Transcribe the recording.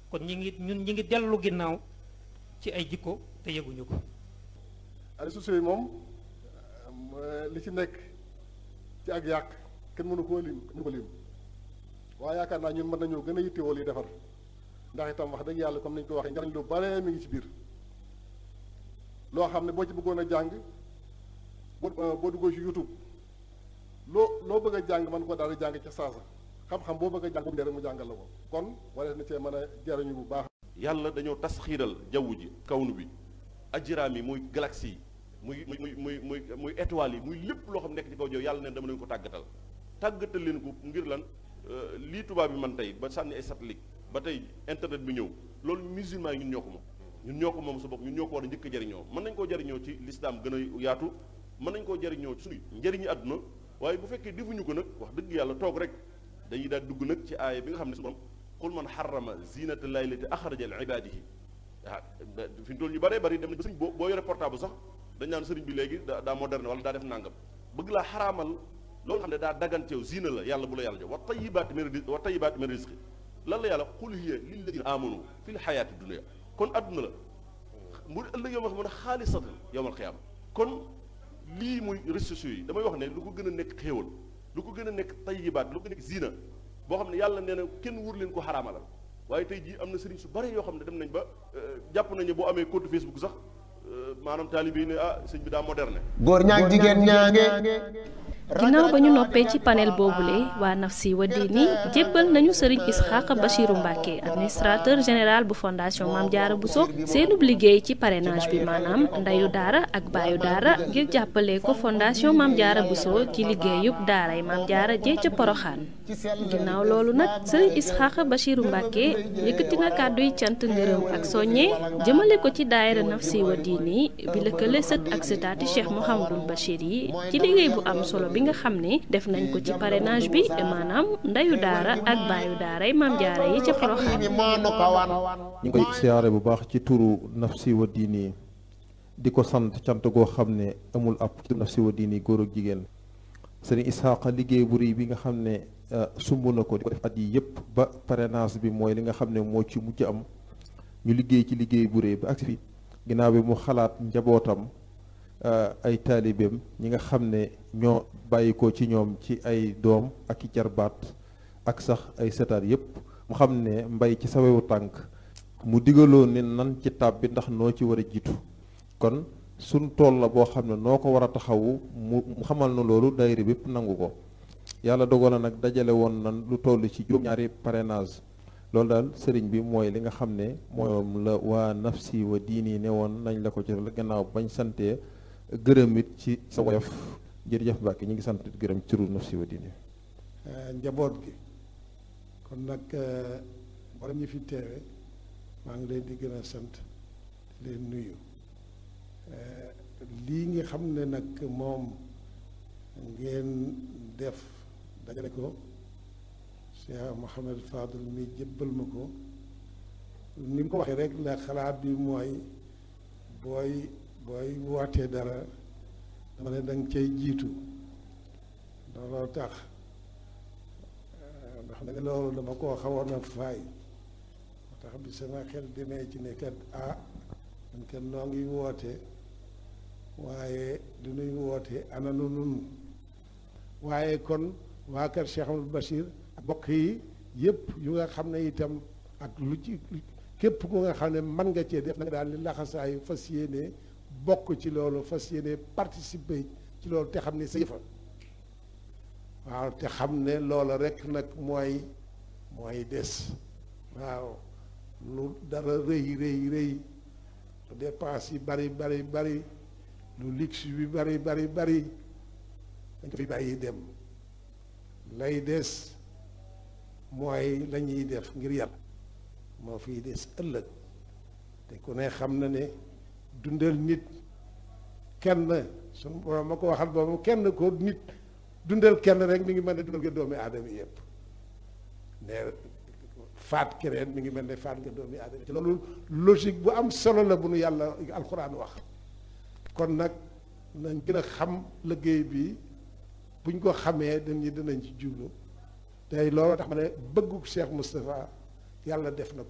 kon ñi ngi ñun ñi ngi dellu ginnaaw ci ay jikko te yëguñu ko réseaux sociaux yi moom li ci nekk ci ak yàq kenn mënu koo lim mënu ko lim waaye yaakaar naa ñun mën nañoo gën a yittewoo li defar ndax itam wax dëgg yàlla comme ni ñu ko waxee njariñ lu bare mi ngi ci biir loo xam ne boo ci bëggoon a jàng boo boo duggoo ci YouTube loo loo bëgg a jàng mën ko daal di jàng ca saasa xam-xam boo bëgg a jàng boobu rek mu jàngal la ko kon wala na cee mën a jariñu bu baax. yàlla dañoo tas xiiral jaww ji kawnu bi ajiraam yi muy galaxie yi muy muy muy muy muy étoiles yi muy lépp loo xam nekk ci kaw jaww yàlla ne dama leen ko tàggatal tàggatal leen ko ngir lan lii tubaab bi man tey ba sànni ay satellite ba tey internet bi ñëw loolu musulman yi ñun ñoo ko moom ñun ñoo ko moom sa bopp ñun ñoo ko war a njëkk a jariñoo mën nañ koo jariñoo ci lislaam gën a yaatu mën nañ koo jariñoo ci suñu njëriñu àdduna waaye bu fekkee defuñu ko nag wax dëgg yàlla toog rek dañuy daal dugg nag ci aaya bi nga xam ne su borom qul man xarama zinata llahi lati axraja li ibadihi ah fi mu toll ñu bëree bëri dem na ba sëriñ boo boo yore portable sax dañ naan sëriñ bi léegi daa daa moderne wala daa def nàngam bëgg laa xaraamal loolu xam ne daa daganteew zina la yàlla bu la yàlla jox wa tayibaati min rizqi wa tayibaati min rizqi lan la yàlla qul hiya lilladina amanu fi l xayaati dunia kon adduna la mu ëllëg yow ma xam ne xaalisatan yowmal xiyaama kon lii muy réseaux sociaux yi damay wax ne lu ko gën a nekk xéewal lu ko gën a nekk tayibaat lu ko nekk zina boo xam ne yàlla nee na kenn wur leen ko xaraamalal waaye tey jii am na sëriñ su bari yoo xam ne dem nañ ba jàpp nañu boo amee compte Facebook sax maanaam taalibe yi ne ah sëñ bi daa moderne. góor ñaag jigéen ñaange. ginnaaw ba ñu noppee ci panel boobule waa Nafsi wa Diini jébbal nañu sëriñ Isxaaq Bachiru Mbàkke administrateur général bu fondation Maam Jaara Buso seenub liggéey ci parrainage bi maanaam ndeyu daara ak baayu daara ngir jàppale ko fondation Maam Jaara Buso ci liggéeyub daaray Maam Jaara jee ca Poroxaan ginnaaw loolu nag sëriñ Isxaaq Bachiru Mbàkke yëkkati na kàdduy cant ngërëm ak soññe jëmale ko ci daayira Nafsi wa Diini bi lëkkale sët ak sëtaati Cheikh Mouhamadul Bachir yi ci liggéey bu am solo bi nga xam ne def nañ ko ci parrainage bi maanaam ndeyu daara ak baayu daaray maam jaara yi ca Porokhane ñu ngi koy siyaare bu baax ci turu Nafsi wa Diini di ko sant cant goo xam ne amul ab Nafsi wa Diini góor ak jigéen sëriñ Isaaqa liggéey bu rëy bi nga xam ne sumb na ko di ko def at yi yëpp ba parrainage bi mooy li nga xam ne moo ci mujj am ñu liggéey ci liggéey bu rëy ba agsi fi ginnaaw bi mu xalaat njabootam ay taalibeem ñi nga xam ne ñoo bàyyi ko ci ñoom ci ay doom ak i jarbaat ak sax ay setaat yépp mu xam ne mbay ci sawewu tànk mu digaloo ne nan ci tab bi ndax noo ci war a jiitu kon suñ tool la boo xam ne noo ko war a taxawu mu xamal na loolu daayira bépp nangu ko yàlla dogal na nag dajale woon nan lu toll ci juróom-ñaari parrainage loolu daal sëriñ bi mooy li nga xam ne moom la waa Nafsi wa Diini ne woon nañ la ko ci gannaaw bañ santee gërëm it ci sa woyof jërëjëf Mbàkke ñu ngi sant gërëm ci turu Nafsi wa Diini njaboot gi kon nag borom ñi fi teewe maa ngi leen di gën a sant di leen nuyu lii nga xam ne nag moom ngeen def dajale ko Cheikh Mouhamed Fadul mi jébbal ma ko ni mu ko waxee rek la xalaat bi mooy booy booy wootee dara dama ne danga cay jiitu looloo tax ndax nag loolu dama koo xawoon a faay moo tax bi sama xel demee ci ne kat ah man kat noo ngi woote waaye du nuy woote ana nu nun waaye kon waa kër Cheikh Amadou Bachir ak bokk yi yëpp yu nga xam ne itam ak lu ci képp ku nga xam ne mën nga cee def nag daal li laxasaayu fas yéene bokk ci loolu fas yéene participer ci loolu te xam ne sa yëfa waaw te xam ne loola rek nag mooy mooy des waaw lu dara rëy rëy rëy lu dépense yi bari bari bari lu luxe bi bari bari bari dañ ko fi bàyyi dem lay des mooy la ñuy def ngir yàlla moo fiy des ëllëg te ku ne xam na ne dundal nit kenn suñu borom ma ko waxal boobu kenn ko nit dundal kenn rek mi ngi mel ne dundal nga doomi aadama yëpp ne faat keneen mi ngi mel ne faat nga doomi aadama ci loolu logique bu am solo la bu nu yàlla alxuraan wax kon nag nañ gën a xam liggéey bi buñ ko xamee dañu dinañ ci jublu tey loolu tax ma ne bëggu Cheikh Moustapha yàlla def na ko